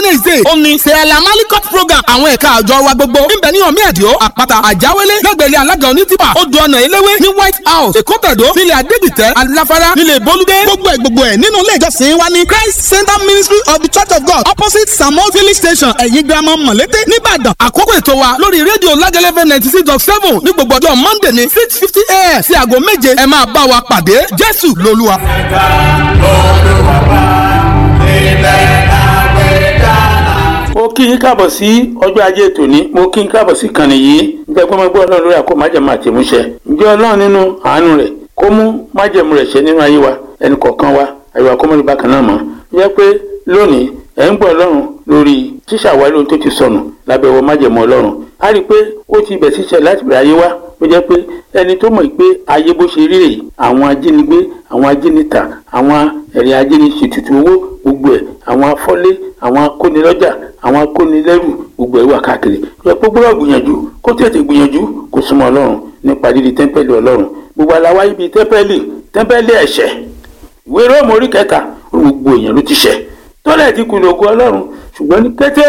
wednesday ó ní sẹ́ẹ̀lá malikot program àwọn ẹ̀ka àjọ wa gbogbo níbẹ̀ ní ọ̀mí ẹ̀díọ́ àpáta àjáwélé lẹ́gbẹ̀rẹ́ alága onítìpà odò ọ̀nà eléwé ní white house èkó tẹ̀dó nílẹ̀ adégbìtẹ́ aláfárá nílẹ̀ bolúdé gbogbo ẹ̀ gbogbo ẹ̀ nínú ilé ìjọsìn wa ní christ center ministry of the church of god opposite samuel village station ẹ̀yìn girama mọ̀lété nìbàdàn àkókò ètò wa lórí rédíò lágẹ́lẹ́fẹ́ ninety six dot seven ní gbogbo ọjọ́ monday ní six fifty a.m. sí aago méje ẹ máa bá wa pàdé jésù lolúwa. ẹ̀ka olùwàbà ilẹ̀ àgbẹ̀dá. mo kí yín káàbọ̀ sí ọjọ́ ajé tòní mo kí yín káàbọ̀ sí ìkànnì yìí ǹjẹ́ pé mo gbọ́ ọlọ́run lórí àkó májẹ̀mú àti ìmúṣẹ ǹjẹ́ ọlọ́run nínú àánú rẹ̀ kó mú májẹ̀mú rẹ̀ ṣẹ nínú ayé wa ẹnì kọ̀ọ̀kan wa àyíwá kó mọ́ni bákan náà mọ́ ǹjẹ́ pé lónìí ẹ̀ ń gbọ́ ọlọ́run lórí ṣíṣàwárí ohun tó ti sọnù lábẹ́ wọ májẹ̀mú ọlọ́run a rí i pé ó ti bẹ̀ síṣẹ́ láti bẹ̀rẹ̀ ayé wa ó jẹ́ pé ẹni tó mọ̀ pé ayé bó ṣe rí rèé àwọn ajínigbé àwọn ajínita àwọn ẹ̀rìn ajíniṣètùtù owó gbogbo ẹ̀ àwọn afọ́lé àwọn akónilọ́jà àwọn akónilẹ́rù gbogbo ẹ̀ wà káàkiri ẹ pé gbọ́dọ̀ gbìyànjú kó tètè gbìyànjú kó súnmọ́ ọlọ́run nípa dídi tẹ́ḿpẹ́lì ọlọ́run gbogbo aláwa ibi tẹ́ḿpẹ́lì tẹ́ḿpẹ́lì ẹ̀ṣẹ̀ ìwé róòmù orí kẹta gbogbo èèyàn ló ti ṣẹ̀ tọ́lẹ̀ ti kùnà ògùn ọlọ́run ṣùgbọ́n ní kété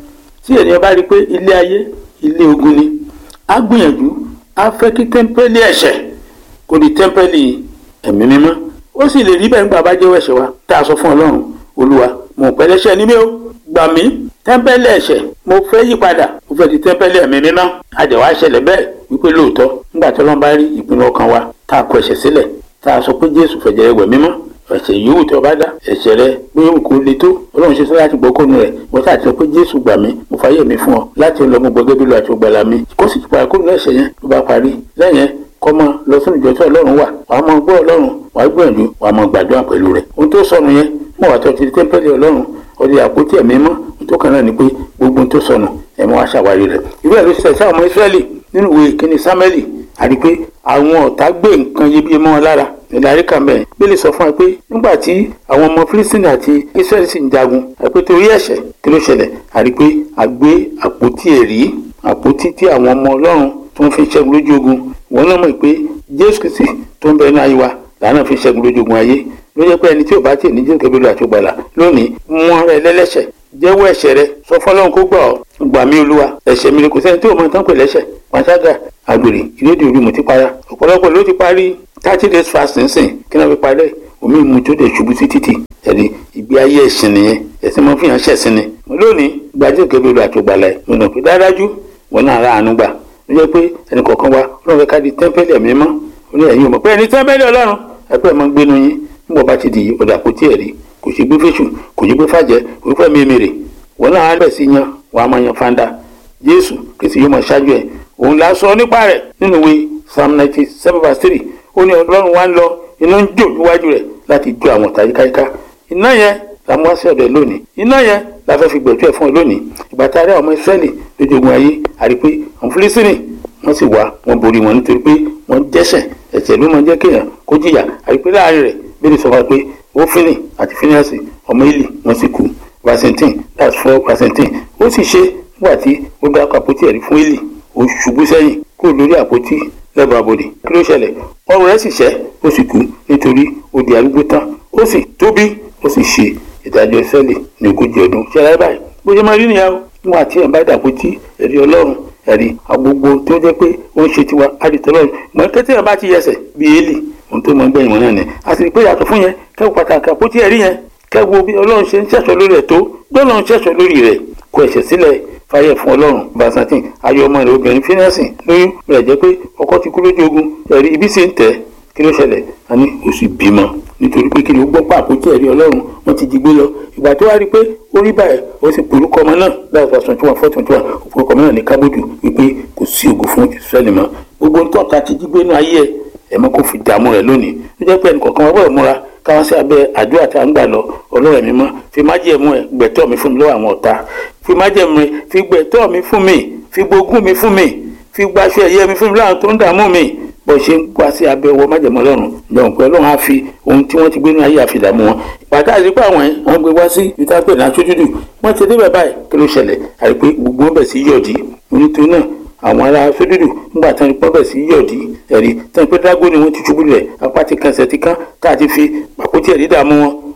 tí ènìyàn bá rí i pé ilé ayé ilé ogun ni á gbìyànjú á fẹ́ kí tẹ́ḿpẹ́lì ẹ̀ṣẹ̀ kó di tẹ́ḿpẹ́lì ẹ̀mí mímọ́ ó sì lè rí bẹ́ẹ̀ nígbà bá jẹ́wọ́ ẹ̀ṣẹ̀ wa tá a sọ fún ọlọ́run olúwa mo pẹ́ lẹ́ṣẹ̀ ní mi ó gbà mí tẹ́ḿpẹ́lì ẹ̀ṣẹ̀ mo fẹ́ yí padà mo fẹ́ di tẹ́ḿpẹ́lì ẹ̀mí mímọ́ àjẹwà ṣẹlẹ̀ bẹ́ẹ̀ wípé lóòótọ́ nígbà tí ọlọ́run bá rí ìpinnu ọkàn wa tá a kọ ẹ̀ṣẹ̀ sílẹ̀ tá a sọ pé jésù fẹ̀jẹ̀ rẹ̀ wẹ̀ mímọ́ ẹ̀ṣẹ̀ yòówù tí o bá dá ẹ̀ṣẹ̀ rẹ bí yòówù kó le tó ọlọ́run ṣe sọ láti gbọ́ kónú rẹ̀ wọ́n ṣáà ti sọ pé jésù gbà mí mo fàyè mi fún ọ láti lọ mú gbọgẹ́ bí lo àti ògbàlà mi kó sì pa kónú ẹ̀ṣẹ̀ yẹn ló bá parí lẹ́yìn kọ́ mọ lọ sínú ìjọ tí ọlọ́run wà wàá mọ gbọ́ ọlọ́run wàá gbìyànjú wàá mọ gbàdúrà pẹ̀lú rẹ̀ ohun tó sọnù yẹn mọ̀ wá tó ti di tẹ́ḿpẹ́lì ọlọ́run ọdẹ àpótí ẹ̀mí mọ́ tó kàn náà ni pé gbogbo ohun tó sọnù ẹ̀mọ́ wa ṣàwárí rẹ̀ irú ẹ̀ ló ṣe ṣe àwọn ọmọ ìsírẹ́lì nínú ìwé ìkíni sámẹ́lì àti pé àwọn ọ̀tá gbé nǹkan iyebíye mọ́ wọn lára ìdarí kan bẹ́ẹ̀ bílẹ̀ sọ fún wa pé nígbà tí àwọn ọmọ Fílístínì àti Ísírẹ́lì sì ń jagun àpé torí ẹ̀ṣẹ̀ kí ló ṣẹlẹ̀ àti pé a gbé àpótí ẹ̀rí àpótí tí àwọn ọmọ Ọlọ́run tó ń fi ṣẹ́gun lójú ogun wọn náà mọ̀ pé Jésù Kristi tó ń bẹ ní ayé wa làánà fi ṣẹ́gun lójú ogun ayé ló jẹ́ pé ẹni tí ò bá tì ní Jésù kébìlú àti ògbàlà lónìí wọn rẹ lẹ́lẹ́ṣẹ̀ jẹ́wọ́ ẹ̀ṣẹ̀ rẹ sọ fọlọ́run kó gbà ọ́ gbà mí olúwa ẹ̀ṣẹ̀ mi kò sẹ́ni tí ò mọ tán pè lẹ́ṣẹ̀ pàṣágà àgbèrè ìrédìí orí mo ti para ọ̀pọ̀lọpọ̀ ló ti parí thirty days fasting sìn kí náà fi parẹ́ omi mu tó dé ṣubú sí títì ẹ̀rí ìgbé ayé ẹ̀sìn nìyẹn ẹ̀sìn mọ́ fìyàn ṣẹ̀sìn ni lónìí gbajúmọ̀ kébìrì àti ògbàlà ẹ̀ mo nà pé dáadájú wọn náà ra àánú gbà ló jẹ́ pé ẹnì kọ̀ọ̀kan wa ọlọ́run fẹ́ ká di tẹ́ḿpẹ́lì ẹ̀mí mọ́ ó ní ẹ̀yin ò mọ̀ pé ẹni tẹ́ḿpẹ́lì ọlọ́run ẹgbẹ́ mọ́ gbénu yín nígbà bá ti di ọ̀dà kò tí ẹ̀ rí kò sí gbé fèsù kò sí gbé fàjẹ́ kò sí fẹ́ mímèrè wọn náà á bẹ̀ sí yan wàá máa yan fanda jésù kìsì yóò máa ṣáájú ẹ̀ òun là á sọ nípa rẹ̀ nínú ìwé psalm ninety seven verse three ó ní ọlọ́run wá ń lọ iná ń jò níwájú rẹ̀ láti jó àwọn ọ̀tá yíkáyíká iná yẹn la mú wá sí ọ̀dọ̀ ẹ̀ lónìí iná yẹn la fẹ́ fi gbẹ̀tú ẹ̀ fún ẹ lónìí ìgbà tá a rí àwọn ọmọ ìsírẹ́lì lójú ogun ayé àrí pé àwọn fílísìnì wọ́n sì wá wọ́n borí wọn nítorí pé wọ́n dẹ́ṣẹ̀ ẹ̀ṣẹ̀ ló máa jẹ́ kéèyàn kó jìyà àrí pé láàrin rẹ̀ bẹ́ẹ̀ ni sọ wá pé ófínì àti fíníàsì ọmọ ìlì wọ́n sì kú vasentin that's four vasentin ó sì ṣe nígbà tí ó dá àpótí ẹ̀rí fún ìlì ó ṣubú sẹ́yìn kúrò lórí àpótí lẹ́bàá abòdì kí ló ṣẹlẹ̀ ọrùn rẹ̀ sì ṣẹ́ ó sì kú nítorí ó di arúgbó tán ó sì tóbi ó sì ṣe ìdájọ́ sẹ́lì ní ogójì ọdún ṣẹlẹ̀ báyìí bó ṣe máa rí nìyàwó nígbà tí ẹ̀ bá dàpótí ẹ̀rí ọlọ́run ẹ̀rí agbogbo tó jẹ́ pé ó ń ṣe tiwa àdìtọ́lọ́run mọ̀ kété ẹ̀ bá ti yẹsẹ̀ bí èlì ohun tó mọ gbẹ̀yìn wọn náà ni a sì rí pé yàtọ̀ fún yẹn kẹ́wọ́ pàtàkì àpótí ẹ̀rí yẹn kẹ́wọ́ bí ọlọ́run ṣe ń ṣẹ̀ṣọ́ lórí ẹ̀ tó gbọ́dọ̀ ń ṣẹ̀ṣọ́ lórí rẹ̀ kó ẹ̀ṣẹ̀ sílẹ̀ fàyẹ̀ fún ọlọ́run basantin ayọ̀ ọmọ rẹ̀ obìnrin fínẹ́sì lóyún rẹ̀ jẹ́ pé ọkọ ti kú lójú ogun ẹ̀rí ibi sì ń tẹ̀ kí ló ṣẹlẹ̀ a ní oṣù bímọ nítorí pé kí ni ó gbọ́ pa àpótí ẹ̀rí ọlọ́run wọ́n ti jí gbé lọ ìgbà tó wá rí i pé ó rí báyìí ó sì porúkọ ọmọ náà láti fa twenty one four twenty one porúkọ ọmọ náà ní kábòdù wípé kò sí ògo fún ìsírẹ́lì mọ́ gbogbo tọ́ka ti jí gbé nú ayé ẹ̀ ẹ̀ mọ́ kó fi dààmú rẹ̀ lónìí ó jẹ́ pé ẹnì kọ̀ọ̀kan wọ́n bọ̀ múra káwọn sí abẹ́ àdúrà tá à ń gbà lọ ọlọ́run mi mọ́ fi májẹ̀mú ẹ̀ gbẹ̀tọ́ mi fún mi lọ́wọ́ àwọn ọ̀tá fi májẹ̀mú ẹ̀ fi gbẹ̀tọ́ mi fún mi fi gbógun mi fún mi fi gbaṣọ ẹ̀yẹ mi fún mi láwọn tó ń dààmú mi bó ṣe ń wá sí abẹ́ ọwọ́ májẹ̀mú ọlọ́run jọ̀wọ́n pé ọlọ́run á fi ohun tí wọ́n ti gbé ní ayé àfidàmú wọn pàtàkì àdìpọ̀ àwọn ẹ̀ wọ́n gbé wá sí ìtàpẹ̀ náà sójúdù wọ́n ti débẹ̀ báyìí kí ló ṣẹlẹ̀ àdìpé gbogbo wọn bẹ̀ sí yọ̀dí onítòó náà àwọn ará sódùdù ńgbà tán ní pọ́bẹ̀ sí yọ̀dí ẹ̀rí tán pé dágó ni wọ́n ti ṣubú rẹ̀ apá ti kan ẹsẹ̀ ti kán tá a ti fi àpótí ẹ̀rí dààmú wọn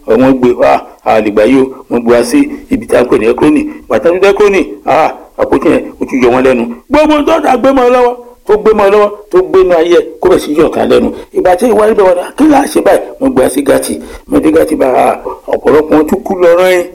wọ́n gbé wá àlìgbà yìí o wọ́n gbé wá sí ibi tí a ń pè ní ẹkúrónì bàtà tó dẹ́kúrónì àpótí yẹn ó ti yọ wọn lẹ́nu gbogbo tó dà gbé mọ́ ọ lọ́wọ́ tó gbé mọ́ ọ lọ́wọ́ tó gbé ní ayé kó bẹ̀ sí yọ̀ọ̀ká lẹ́nu ìgbà tí ìwà ibẹ̀ wọn kí láà ṣe báyìí wọ́n gbé wá sí gàtì wọ́n dé gàtì bá ọ̀pọ̀lọpọ̀ wọn tún kú lọ́rọ́ yẹn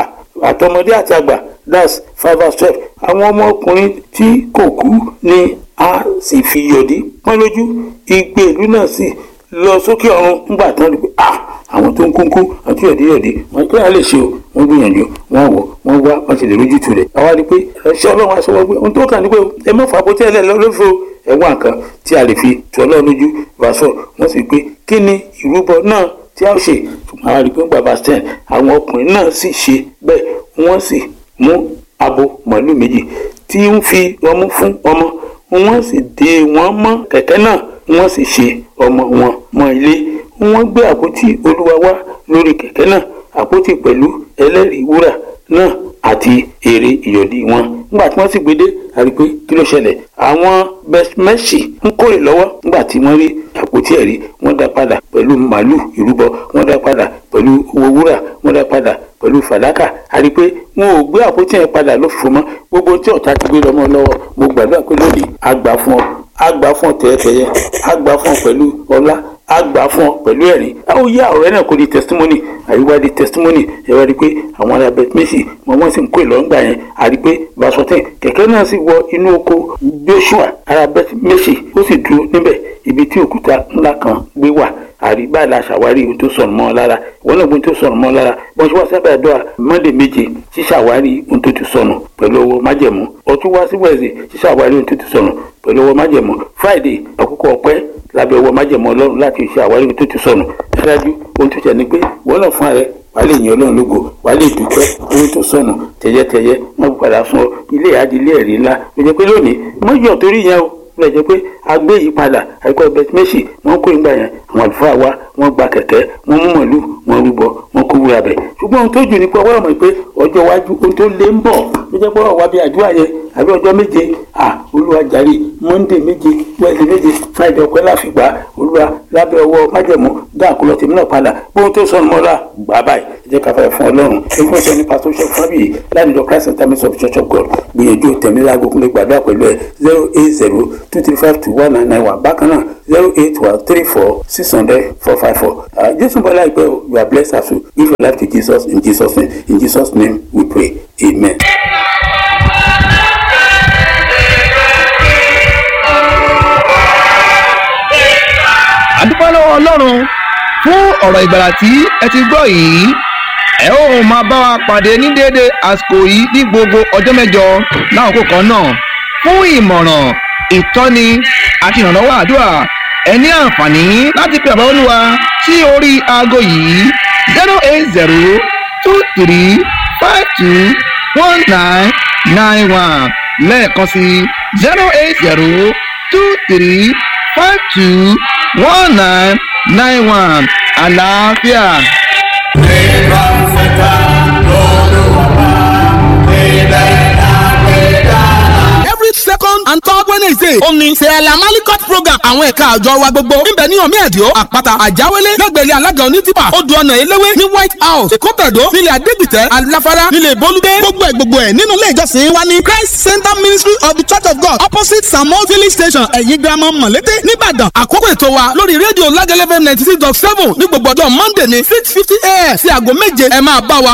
àtọmọdé àti àgbà that's five and twelve àwọn ọmọkùnrin tí kò kú ni a sì fi yọ̀dí pọ́n lójú igbe ìlú náà sì lọ sókè ọ̀run nígbà tán rí pé ah àwọn tó ń kúnkú àti yọ̀díyọ̀dí wọn kí wọ́n lè ṣe o wọ́n gbìyànjú wọ́n wò wọ́n wá wọ́n ti lè rójú tu rẹ̀ àwa rí i pé ẹ̀ṣẹ́ ọlọ́run aṣọ wọ́n gbé ohun tó kàn ní pé ẹ má fà bó tí ẹ lẹ́ lọ́fọ́ ẹ̀wọ̀n nǹkan tí a lè fi tu ọlọ́run lójú ìbáṣọ wọ́n sì pé kí ni ìrúbọ náà tí a ó ṣe ṣùgbọ́n a rí i pé bàbá sten àwọn ọkùnrin náà sì ṣe bẹ́ẹ̀ wọ́n sì mú abo màálù méjì tí ń fi ọmú fún ọmọ wọ́n sì dè wọ́n mọ́ kẹ̀kẹ́ náà wọ́n sì ṣe ọmọ wọn mọ́ ilé wọ́n gbé àpótí olúwa wá lórí kẹ̀kẹ́ náà àpótí pẹ̀lú ẹlẹ́rìí wúrà náà àti èrè ìyọ̀dí wọn nígbà tí wọ́n sì gbé dé a rí i pé kí ló ṣẹlẹ̀ àwọn bẹ́smẹ́sì ń kórè lọ́wọ́ nígbà tí wọ́n rí àpótí ẹ̀rí wọ́n dá padà pẹ̀lú màálù ìrúbọ wọ́n dá padà pẹ̀lú owó wúrà wọ́n dá padà pẹ̀lú fàdákà a rí i pé wọn ò gbé àpótí yẹn padà lófìfo mọ́ gbogbo tí ọ̀tá ti gbé lọ́mọ lọ́wọ́ mo gbàdúrà pé lónìí a gbà fún ọ a gbà fún ọ tẹ́yẹtẹ́yẹ a gbà fún ọ pẹ̀lú ọlá a gbà fún ọ pẹ̀lú ẹ̀rín a ó yá ọ̀rẹ́ náà kó di testimony àyíwá di testimony ẹ wá rí i pé àwọn ará beth méjì wọn wọ́n sì ń kó ìlọ́ngbà yẹn a rí i pé basọ̀tẹ̀ kẹ̀kẹ́ náà sì wọ inú oko joshua ará beth méjì ó sì dúró níbẹ̀ ibi tí òkúta ńlá kan gbé wà àrí báyìí la ṣàwárí ohun tó sọnù mọ́ ọ lára ìwọ náà gbóhun tó sọnù mọ́ ọ lára bọ́n ṣe wá sábẹ́ àdúrà mọ́ndé méje ṣíṣàwárí ohun tó ti sọnù pẹ̀lú owó májẹ̀mú ọtún wá sí wẹ̀sì ṣíṣàwárí ohun tó ti sọnù pẹ̀lú owó májẹ̀mú friday àkókò ọpẹ́ lábẹ́ owó májẹ̀mú ọlọ́run láti ṣe àwárí ohun tó ti sọnù dájú ohun tó ṣẹ̀ ni pé ìwọ náà fún ààrẹ wàá lè yan ọlọ́run lógo wàá lè dúpẹ́ ohun tó sọnù tẹ̀yẹtẹ̀yẹ wọ́n padà fún ọ ilé ìyáàdílé ẹ̀rí ńlá ló jẹ́ pé lónìí mọ́jọ́ torí yẹn o lọ jẹ́ pé agbé yìí padà àìkọ́ bẹtimẹsì wọ́n kó ìgbà yẹn àwọn àlùfáà wa wọ́n gba kẹ̀kẹ́ wọ́n mú màálù wọ́n rúbọ wọ́n kó wúra bẹ̀ ṣùgbọ́n ohun tó jù ní pé ọwọ́ ọmọ pé ọjọ́ iwájú ohun tó lé ń bọ̀ ló jẹ́ pé ọwọ́ bí àdúrà yẹn àbí ọjọ́ méje à olúwa jàre monday méje wednesday méje friday ọpẹ́ láfìgbà olúwa lábẹ́ ọwọ́ májẹ̀mú dá àkọlọ tèmi náà padà bóun tó sọnù mọ́ra gbà báyìí ẹ jẹ́ ká fẹ́ fún ọlọ́run ẹgbẹ́ ọ̀sẹ̀ nípa tó ṣe fún abiyì lánàá christ intermits of church of god gbìyànjú tẹ̀mí láago kúnlẹ̀ gbàdúrà pẹ̀lú ẹ̀ zero eight zero two three five two one nine nine one bákan náà zero eight one three four six hundred four five four jésù bọ́lá ìpẹ́ you are blessed as you give your life to jesus in jesus name in jesus name we pray amen. àdúpẹ́ lọ́wọ́ ọlọ́run fún ọ̀rọ̀ ìgbàlà tí ẹ ti gbọ́ yìí ẹ ó máa bá wa pàdé ní déédéé àsìkò yìí ní gbogbo ọjọ́ mẹ́jọ láàkókò kan náà fún ìmọ̀ràn ìtọ́ni àti ìrànlọ́wọ́ àdúrà ẹ ní àǹfààní láti pe àbá olúwa sí orí aago yìí zero eight zero two three five two one nine nine one lẹ́ẹ̀kan sí zero eight zero two three five two one nine nine one àlàáfíà. Nígbà fẹ́ta lọ́lọ́wọ́ ilẹ̀ àgbẹ̀dá. every second and third wednesday ó ní sẹ́ẹ̀lá malikot program àwọn ẹ̀ka àjọ wa gbogbo níbẹ̀ ní ọ̀mí ẹ̀díọ́ àpáta àjáwélé lẹ́gbẹ̀rẹ́ alága onítìpà odò ọ̀nà eléwé ní white house èkó tẹ̀dó nílẹ̀ adégbìtẹ́ aláfárá nílẹ̀ bolúdé gbogbo ẹ̀ gbogbo ẹ̀ nínú ilé ìjọsìn wa ní christ center ministry of the church of god opposite samuel village station ẹ̀yìn girama mọ̀lété nìbàdàn àkókò ètò wa lórí rédíò lágẹ́lẹ́fẹ́ ninety six dot seven ní gbogbo ọjọ́ monday ní six fifty a.m. sí aago méje ẹ máa bá wa